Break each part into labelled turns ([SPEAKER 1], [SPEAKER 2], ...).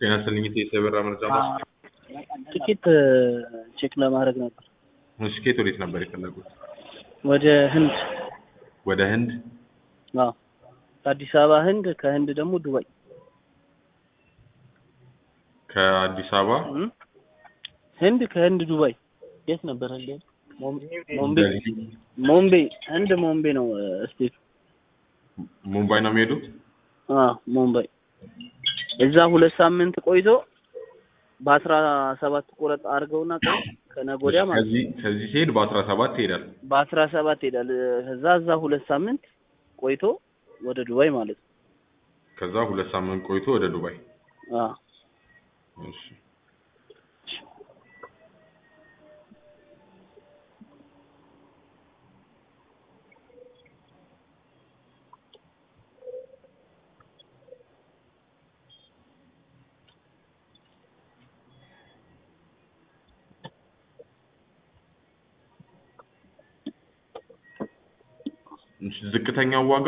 [SPEAKER 1] ጤና ይስጥልኝ የሰበራ መረጃ ማስ
[SPEAKER 2] ጥቂት ቼክ ለማድረግ ነበር።
[SPEAKER 1] እሺ ከየት ወዴት ነበር የፈለጉት?
[SPEAKER 2] ወደ ህንድ
[SPEAKER 1] ወደ ህንድ
[SPEAKER 2] አዎ፣ ከአዲስ አበባ ህንድ፣ ከህንድ ደግሞ ዱባይ።
[SPEAKER 1] ከአዲስ አበባ
[SPEAKER 2] እም? ህንድ ከህንድ ዱባይ። የት ነበር ህንድ? ሞምቤ
[SPEAKER 1] ደልሂ፣
[SPEAKER 2] ሞምቤ ህንድ ሞምቤ ነው ስቴቱ።
[SPEAKER 1] ሙምባይ ነው የሚሄዱት?
[SPEAKER 2] አዎ ሞምባይ። እዛ ሁለት ሳምንት ቆይቶ በአስራ ሰባት ቁረጥ አድርገውና ቀን ከነገ ወዲያ ማለት ነው
[SPEAKER 1] ከዚህ ከዚህ ሲሄድ በአስራ ሰባት ይሄዳል።
[SPEAKER 2] በአስራ ሰባት ይሄዳል። ከዛ እዛ ሁለት ሳምንት ቆይቶ ወደ ዱባይ ማለት ነው።
[SPEAKER 1] ከዛ ሁለት ሳምንት ቆይቶ ወደ ዱባይ።
[SPEAKER 2] አዎ
[SPEAKER 1] እሺ እሺ፣ ዝቅተኛው ዋጋ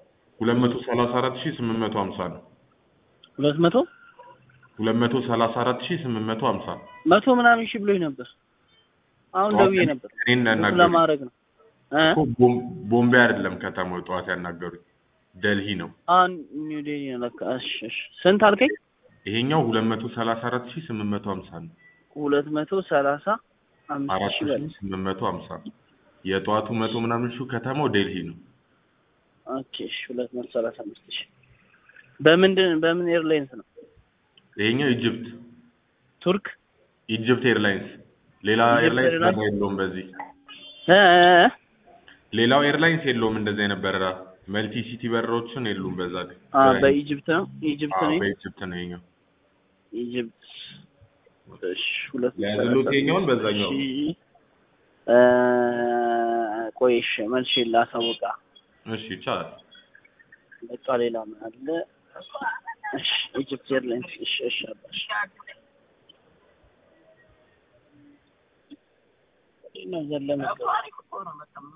[SPEAKER 1] 234850 ነው።
[SPEAKER 2] ሁለት መቶ
[SPEAKER 1] 234850
[SPEAKER 2] መቶ ምናምን ሺህ ብሎኝ ነበር። አሁን ደውዬ ነበር
[SPEAKER 1] እኔን
[SPEAKER 2] ቡክ
[SPEAKER 1] ያናገሩኝ
[SPEAKER 2] ለማድረግ ነው እ
[SPEAKER 1] እኮ ቦም- ቦምቤ አይደለም ከተማው ጠዋት ያናገሩኝ ደልሂ ነው።
[SPEAKER 2] አሁን ኒው ዴሊ ነው ለካ። እሺ እሺ ስንት አልከኝ?
[SPEAKER 1] ይሄኛው 234850 ነው።
[SPEAKER 2] ሁለት መቶ ሰላሳ አምስት ሺህ በላይ
[SPEAKER 1] 4850 የጠዋቱ መቶ ምናምን ሺህ ከተማው ዴልሂ ነው።
[SPEAKER 2] ኦኬ እሺ ሁለት መቶ ሰላሳ አምስት ሺህ በምንድን በምን ኤርላይንስ ነው?
[SPEAKER 1] ይሄኛው ኢጅፕት
[SPEAKER 2] ቱርክ
[SPEAKER 1] ኢጅፕት ኤርላይንስ ሌላ
[SPEAKER 2] ኢጅፕት
[SPEAKER 1] ኤርላይንስ
[SPEAKER 2] ኤርላይንስ?
[SPEAKER 1] በረራ የለውም። በዚህ
[SPEAKER 2] እ እ እ?
[SPEAKER 1] ሌላው ኤርላይንስ የለውም እንደዚህ አይነት በረራ መልቲ ሲቲ በረራዎችን የሉም። በዛ ላይ
[SPEAKER 2] አ
[SPEAKER 1] በ-
[SPEAKER 2] በኢጅፕት ነው ኢጅፕት
[SPEAKER 1] አዎ፣
[SPEAKER 2] ነው
[SPEAKER 1] በኢጅፕት ነው ይሄኛው።
[SPEAKER 2] ኢጅፕት እሺ ሁለት መቶ
[SPEAKER 1] ለያዝሉት
[SPEAKER 2] ሰላሳ
[SPEAKER 1] ይሄኛውን
[SPEAKER 2] አምስት
[SPEAKER 1] በዛኛው
[SPEAKER 2] ሺህ እ ቆይ እሺ መልሼ ላሳውቃ
[SPEAKER 1] እሺ ይቻላል።
[SPEAKER 2] በቃ ሌላ ምን አለ? እሺ ኢጅፕት ኤርላይንስ እሺ እሺ አባሽ ነው ዘለመ